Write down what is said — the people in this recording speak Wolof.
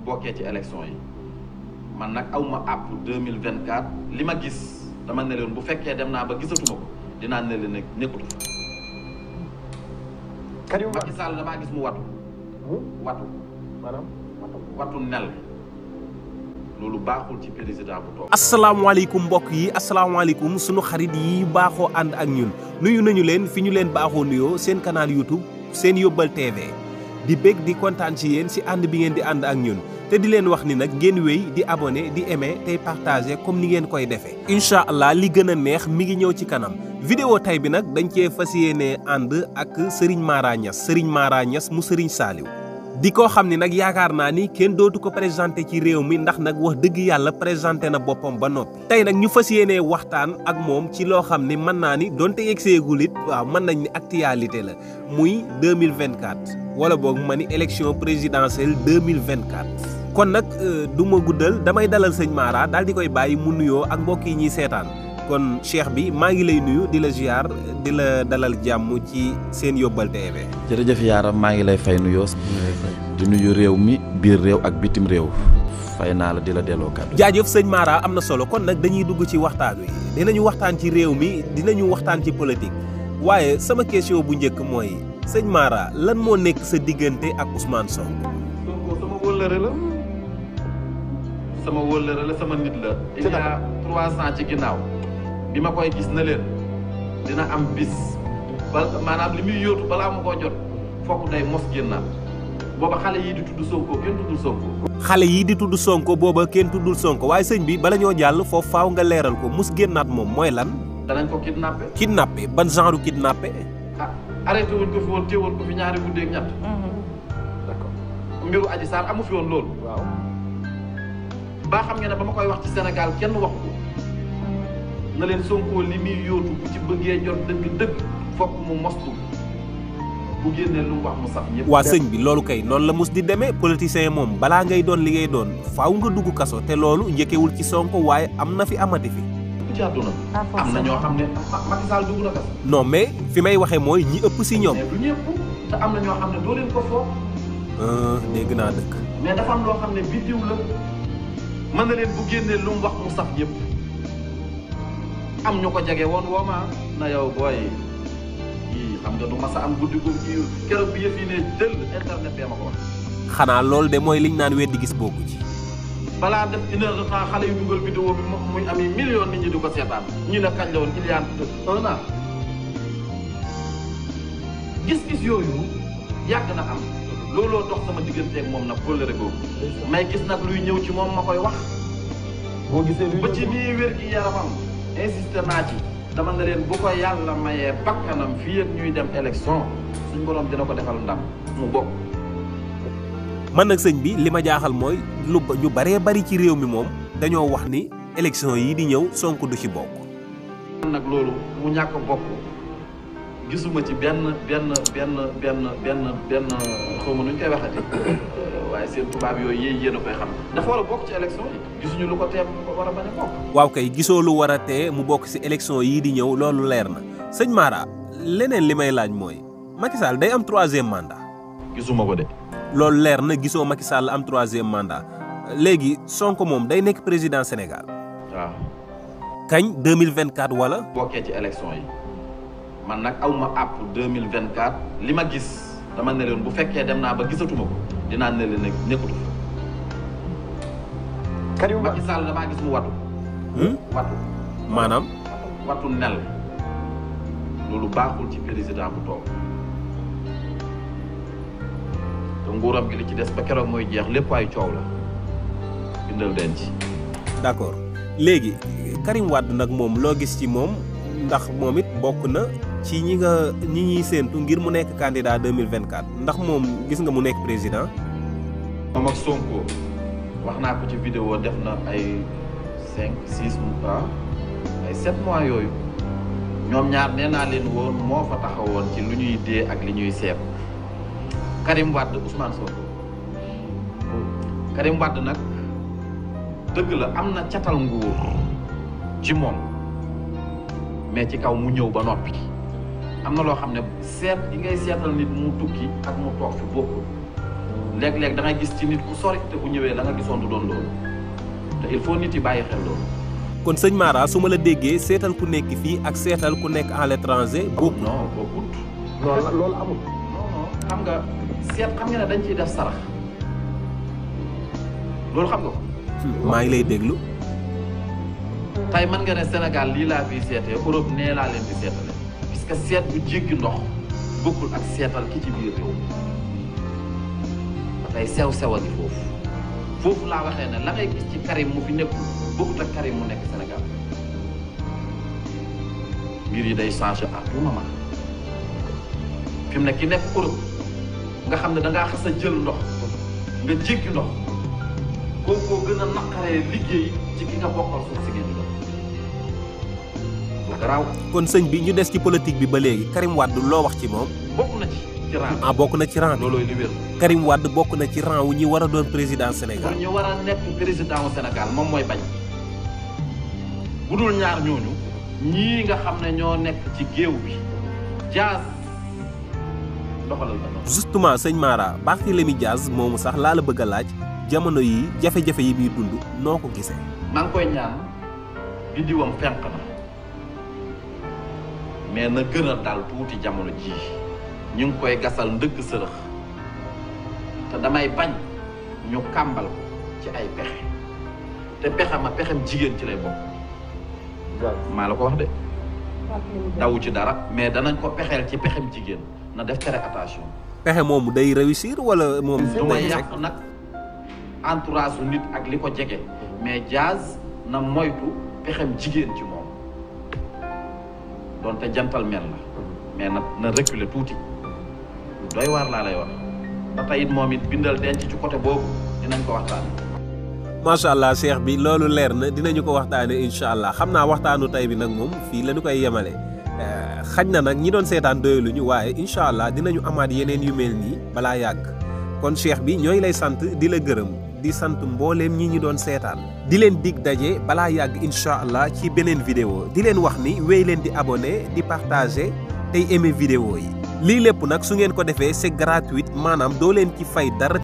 bokkee ci élection yi man nag aw ma àpp deux mille vingt quatre li ma gis dama ne leen bu fekkee dem naa ba gisatuma ko dinaa ne leen ne nekkatu fa. Karim Macky Sall damaa gis mu watu watu maanaam watu nel loolu baaxul ci président bu toog. asalaamaaleykum mbokk yi asalaamaaleykum sunu xarit yi baaxoo ànd ak ñun nuyu nañu leen fi ñu leen baaxoo nuyoo seen canal YouTube seen yóbbal TV di bég di kontaan ci yéen si ànd bi ngeen di ànd ak ñun te di leen wax ni nag ngeen wéy di abonné di aimé tey partagé comme ni ngeen koy defee. incha allah li gën a neex mi ngi ñëw ci kanam vidéo tay bi nag dañ cee fas yéenee ànd ak Serigne Mara Niass Serigne Mara Niass mu Serigne Saliou. di ko xam ni nag yaakaar naa ni kenn dootu ko présenté ci réew mi ndax nag wax dëgg yàlla présenté na boppam ba noppi. tey nag ñu fas yéenee waxtaan ak moom ci loo xam ni mën naa ni donte yegseegul it waaw mën nañ ni actualité la muy 2024 wala boog ma ni élection présidentielle 2024. kon nag du ma guddal damay dalal sëñ Mara daal di koy bàyyi mu nuyoo ak mbokk yi ñuy seetaan kon cheikh bi maa ngi lay nuyu di la ziar di la dalal jàmm ci seen yóbbal TV. jërëjëf yaaram maa ngi lay fay nuyoo di nuyu réew mi biir réew ak bitim réew fay naa la di la delloo kàddu jaajëf sëñ Mara am na solo kon nag dañuy dugg ci waxtaan wi dinañu waxtaan ci réew mi dinañu waxtaan ci politique waaye sama question bu njëkk mooy sëñ Mara lan moo nekk sa diggante ak Ousmane Sonko. Sonko sama wóllëre la sama wóllëre la sama nit la. il y a trois ans ci ginnaaw bi ma koy gis na leen dina am bis ba maanaam li muy yóotu balaa ma koo jot fokk day mos génnaat booba xale yii di tudd Sonko kenn tuddul Sonko. xale yii di tudd Sonko booba kenn tuddul Sonko waaye sëñ bi bala ñoo jàll foofu faaw nga leeral ko mus génnaat moom mooy lan. danañ ko kidnappé. kidnappé ban genre kidnappé. ah arrêté wuñ ko fi woon téewoon ko fi ñaari guddeeg ñett. d'accord mbiru Adji Sarr amu fi woon loolu. waaw baa xam ngeen ne ba ma koy wax ci Sénégal kenn wax ko na leen Sonko li muy yóotu bu ci bëggee jot dëgg dëgg fokk mu mostu bu génnee lu mu wax mu saf ñëpp. waa sëñ bi loolu kay noonu la mus di demee politicien moom balaa ngay doon li ngay doon faaw nga dugg kaso te loolu njëkkewul ci Sonko waaye am na fi amati fi. ci àdduna am na ñoo xam ne Macky Sall dugg na kaso. non mais fi may waxee mooy ñi ëpp si ñoom. mais du ñëpp te am na ñoo xam ne doo leen ko foog. dégg naa dëkk. mais dafa am loo xam ne biddiw la mën na leen bu génnee lu mu wax mu saf ñëpp am ñu ko jege woon woo ma na yow booy yii xam nga du ma sa am guddi gu kii keroog bi yëf yi ne jël internet bee ma ko wax. xanaa loolu de mooy liñ naan weddi gis bokku ci. balaa def une heure de temps xale yu dugal vidéo bi moom muy ami million nit ñi di ko seetaan ñu ne kañ la woon il y a un an gis-gis yooyu yàgg na am looloo dox sama digganteeg moom nag kóllëre googu may gis nag luy ñëw ci moom ma koy wax boo gisee luy ba ci nii wér gi yaramam insisté naa ci dama ne leen bu ko yàlla mayee bakkanam fii ak ñuy dem élection suñ borom dina ko defal ndam mu bokk man nag sëñ bi li ma jaaxal mooy lu ñu baree bari ci réew mi moom dañoo wax ni élection yi di ñëw Sonko du ci bokk. nag loolu mu ñàkk bokk gisuma ci benn benn benn benn benn benn xaw ma nu ñu koy waxati waaye seen tubaab yooyu yéen yéen a koy xam dafa war a bokk ci élection yi gisuñu lu ko teem ko war a bañ a bokk. waaw kay gisoo lu war a tee mu bokk ci élection yii di ñëw loolu leer na sëñ Mara leneen li may laaj mooy Macky Sall day am troisième mandat. gisuma ko de. loolu leer na gisoo Macky Sall am troisième mandat léegi Sonko moom day nekk président Sénégal. waaw. kañ 2024 wala. bokkee ci élection yi man nag aw ma àpp 2024 li ma gis dama ne leen bu fekkee dem naa ba gisatuma ko dinaa ne leen ne nekkatu fa. Karim Macky Sall damaa gis mu watu. watu. maanaam. watu nel loolu baaxul ci président bu toog te nguuram gi li ci des ba keroog mooy jeex lépp ay coow la bindal denc. d'accord léegi Karim Wade nag moom loo gis ci moom ndax moom it bokk na ci ñi nga ñi ñuy séentu ngir mu nekk candidat 2024 ndax moom gis nga mu nekk président. moom ak Sonko wax naa ko ci vidéo def na ay cinq six mois ay sept mois yooyu ñoom ñaar nee naa leen woon moo fa taxawoon ci lu ñuy dee ak li ñuy seet Karim Wade Ousmane Sonko Karim Wade nag dëgg la am na catal nguur ci moom mais ci kaw mu ñëw ba noppi am na loo xam ne seet yi ngay seetal nit mu tukki ak mu toog fi bokkul léeg-léeg da ngay gis ci nit ku sori te bu ñëwee la nga gisoon du doon loolu te il faut nit yi bàyyi xel loolu. kon sëñ Mara su ma la déggee seetal ku nekk fii ak seetal ku nekk à l'étranger bokk non bokkut. loolu loolu amul. non non xam nga seet xam nga ne dañ ciy def sarax loolu xam nga ko. maa ngi lay déglu tey mën nga ne Sénégal lii laa fiy seetee Europe nee laa leen di seetale puisque seet bu jéggi ndox bokkul ak seetal ki ci biir réew tey sew sew a ngi foofu foofu laa waxee ne la ngay gis ci Karim mu fi nekkul bokkut ak Karim mu nekk Sénégal mbir yi day changer à tout moment fi mu ne ki nekk Europe nga xam ne da ngaa xas a jël ndox nga jéggi ndox kookoo gën a naqaree liggéey ci ki nga bokkal suuf si ngeen di doon bu garaaw kon sëñ bi ñu des ci politique bi ba léegi Karim Wade loo wax ci moom bokk na ci ci rang ah bokk na ci rang bi loolooy li wér Karim Wade bokk na ci rang wu ñi war a doon président pour Sénégal ñu war a nekk président wu Sénégal moom mooy bañ bu dul ñaar ñooñu ñii nga xam ne ñoo nekk ci géew bi jaas doxalal ba noonu justement sëñ Mara Barthélémy Diaz moomu sax laa la bëgg a laaj jamono yi jafe-jafe yi muy dund noo ko gisee maa ngi koy ñaan biddiwam fenq na mais na gën a dal tuuti jamono jii ñu ngi koy gasal ndëgg sërëx te damay bañ ñu kàmbal ko ci ay pexe te pexe ma pexem jigéen ci lay bokk maa la ko wax de dawu ci dara mais danañ ko pexeel ci pexem jigéen na def très attention pexe moomu day réussir wala moom du ma day yàq nag entourage su nit ak li ko jege mais Diaz na moytu pexem jigéen ci moom donte jantal mel la mais na na reculer tuuti doy waar laa lay wax ba tey it moom it bindal denc ci côté boobu dinañ ko waxtaan macha allah cheikh bi loolu leer na dinañu ko waxtaane incha allah xam naa waxtaanu tey bi nag moom fii la ñu koy yemale xaj na nag ñi doon seetaan doyaluñu waaye incha allah dinañu amaat yeneen yu mel nii balaa yàgg kon cheikh bi ñooy lay sant di la gërëm di sant mbooleem ñi ñi doon seetaan di leen dig daje balaa yàgg incha allah ci beneen vidéo di leen wax ni wéy leen di abonné di partager tey aimer vidéo yi lii lépp nag su ngeen ko defee c'est gratuit maanaam doo leen ci fay dara